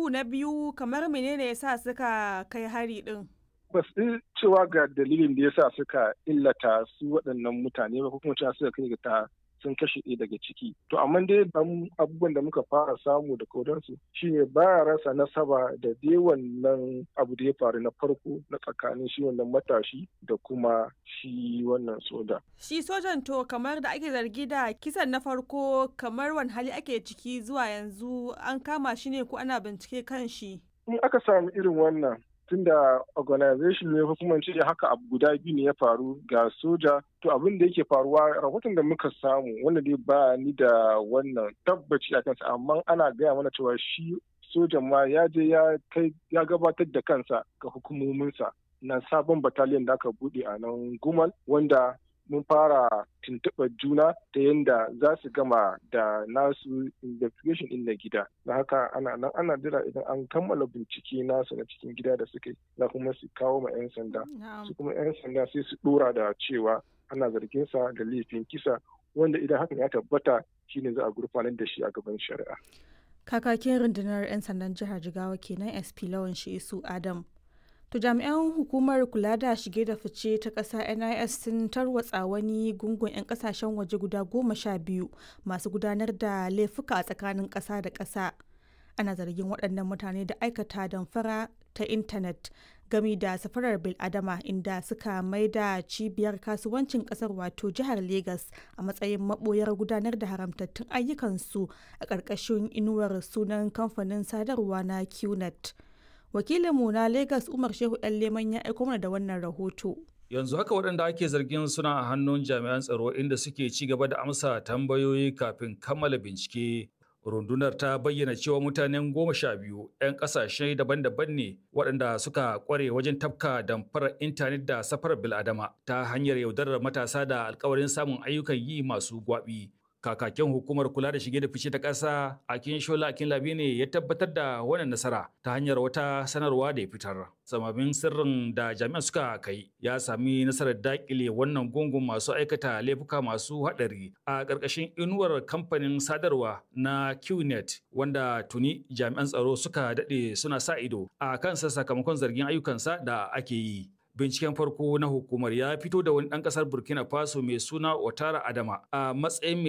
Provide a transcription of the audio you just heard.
na biyu kamar menene ya sa suka kai hari ɗin? ba su cewa ga dalilin da ya sa suka illata su waɗannan mutane ba ko kuma cewa suka kai ga ta sun kashe ɗaya daga ciki to amma dai abubuwan da muka fara samu da kodansu shine baya rasa nasaba da dai wannan abu da ya faru na farko na tsakanin shi wannan matashi da kuma shi wannan soja. Shi sojan to kamar da ake zargi da kisan na farko kamar wani hali ake ciki zuwa yanzu an kama shi ne ko ana bincike kan shi. In aka samu irin wannan tunda organization ne hukumar ce haka abu guda biyu ne ya faru ga soja to abin da yake faruwa rahoton da muka samu wanda dai ba ni da wannan tabbaci a kansa amma ana gaya mana cewa shi sojan ma ya je ya kai ya gabatar da kansa ga hukumominsa na sabon bataliyan da aka bude a nan gumal wanda mun fara tuntuɓar juna ta yadda za su gama da nasu investigation in na gida na haka ana nan ana jira idan an kammala bincike nasu na cikin gida da suke za kuma su kawo ma 'yan sanda su kuma 'yan sanda sai su ɗora da cewa ana zargin sa da laifin kisa wanda idan hakan ya tabbata shine za a gurfanar da shi a gaban shari'a kakakin rundunar 'yan sandan jihar jigawa kenan sp lawan su adam To jami'an hukumar kula da shige da fice ta ƙasa NIS sun tarwatsa wani gungun 'yan ƙasashen waje guda goma sha biyu masu gudanar da laifuka a tsakanin ƙasa da ƙasa. Ana zargin waɗannan mutane da aikata damfara ta intanet gami da safarar biladama inda suka maida cibiyar kasuwancin ƙasar wato jihar Legas a matsayin maɓoyar gudanar da haramtattun ayyukansu a ƙarƙashin inuwar sunan kamfanin sadarwa na QNet. wakilinmu na Legas Umar Shehu ɗan Leman ya aiko mana da wannan rahoto. Yanzu haka waɗanda ake zargin suna a hannun jami'an tsaro inda suke ci gaba da amsa tambayoyi kafin kammala bincike. Rundunar ta bayyana cewa mutanen goma sha biyu 'yan ƙasashe daban-daban ne waɗanda suka ƙware wajen tafka damfarar intanet da safarar bil'adama ta hanyar yaudarar matasa da alkawarin samun ayyukan yi masu gwaɓi. kakakin hukumar kula da shige da fice ta ƙasa akin shola akin labi ne ya tabbatar da wannan nasara ta hanyar wata sanarwa da ya fitar samamin sirrin da jami'an suka kai ya sami nasarar dakile wannan gungun masu aikata laifuka masu haɗari a ƙarƙashin inuwar kamfanin sadarwa na qnet wanda tuni jami'an tsaro suka daɗe suna sa ido a kansa sakamakon zargin ayyukansa da ake yi binciken farko na hukumar ya fito da wani ɗan ƙasar burkina faso mai suna otara adama a matsayin